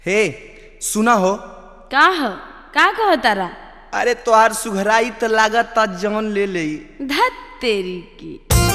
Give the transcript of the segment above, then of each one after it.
हे सुना हो का ह का कह तारा अरे तोहार सुघराई त लागत ता जवन ले ले धत तेरी की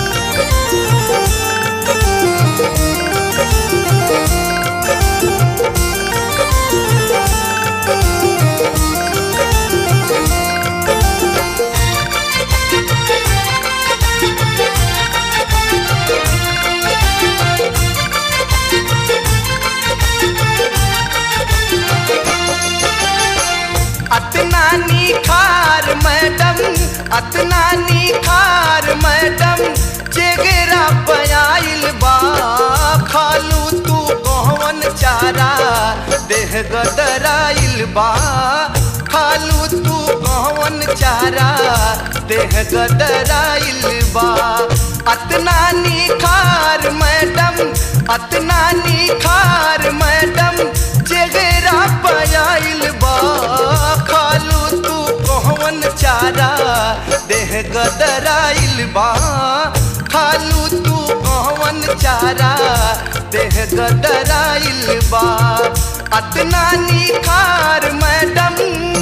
अतना निखार मैडम अतना निखार मैडम चेगरा पयाइल बा खालू तू कौन चारा देह गदराइल बा खालू तू कौन चारा देह गदराइल बा अतना निखार मैडम अतना निखार मैडम चेगरा पयाइल बा खालू तू कौन चारा देह गदराइल बा खालू तू कौन चारा देह गदराइल बा अतना निखार मैडम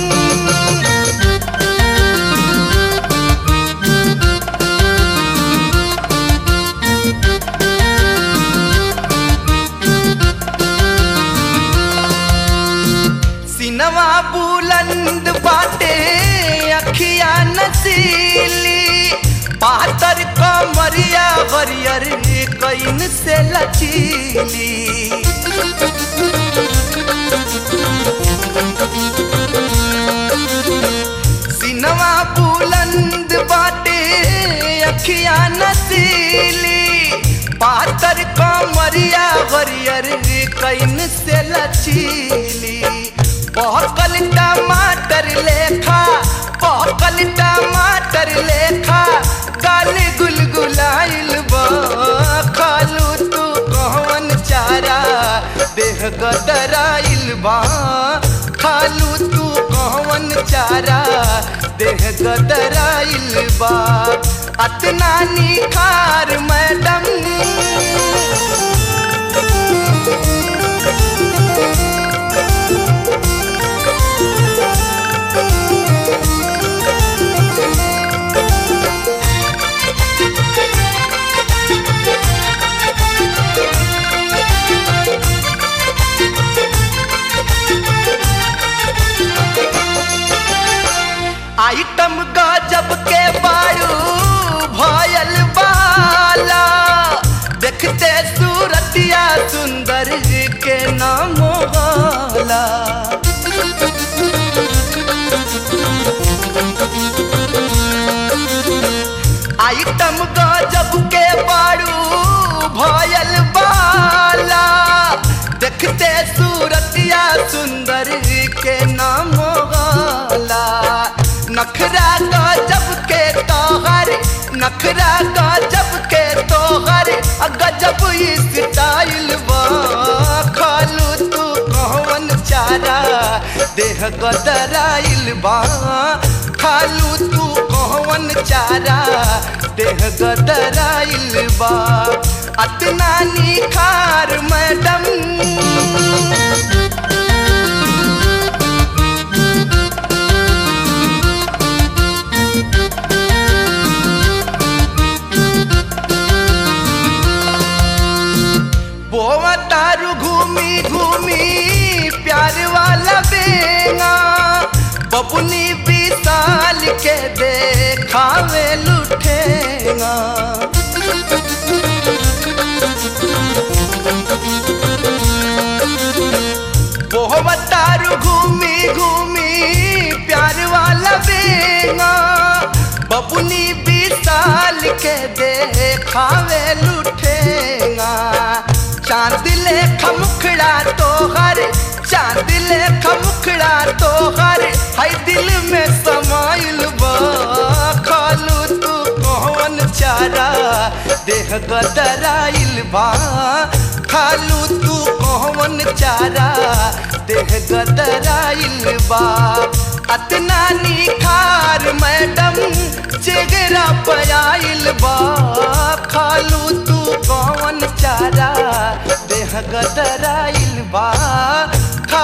सिनवा बुलंद बाटे अखिया नसीली पातर कमरिया हरियर कैन से लचीली सिनवा बुलंद बाटे अखिया नसीली पातर कमरिया हरियर कैन से लचीली पहकल टमाटर लेखा पहकल टमाटर लेखा काल गुलगुलाइल बा खालू तू कौन चारा देह गदराइल बा खालू तू कौन चारा देह गदराइल बा अतना निखार मैडम आइटम गजब के बारू भयल बाला देखते सूरतिया सुंदर के नाम होला आइटम गजब के बारू भयल बाला देखते सूरतिया सुंदर के नाम होला नखरा गजब के तोहर नखरा गजब के तोहर आ गजब स्टाइल बा खालू तू कौन चारा देह गदराइल बा खालू तू कौन चारा देह गदराइल बा अतना निखार मैडम बोवा तारू घूमी घूमी प्यार वाला बेंगा बबुनी विशाल के देखावे लुठेगा बोवा तारू घूमी घूमी प्यार वाला बेंगा बबुनी विशाल के देखावे लुठेगा चांद ले खमुखड़ा तोहर चांद ले खमुखड़ा तोहर है दिल में समाइल बा खालू तू कौन चारा देह गदराइल बा खालू तू कौन चारा देह गदराइल बा अतना निखार मैडम चेगरा पयाइल बा खालू तू कौन चारा देह गदराइल बा खा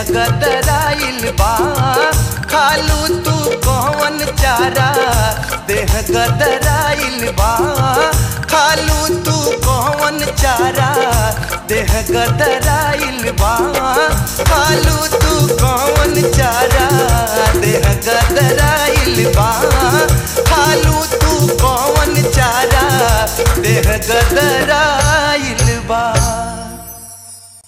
गदराइल बा खालू तू कौन चारा देह गदराइल बा खालू तू कौन चारा देह गदराइल बा खालू तू कौन चारा देह गदराइल बा खालू तू कौन चारा देह गदराइल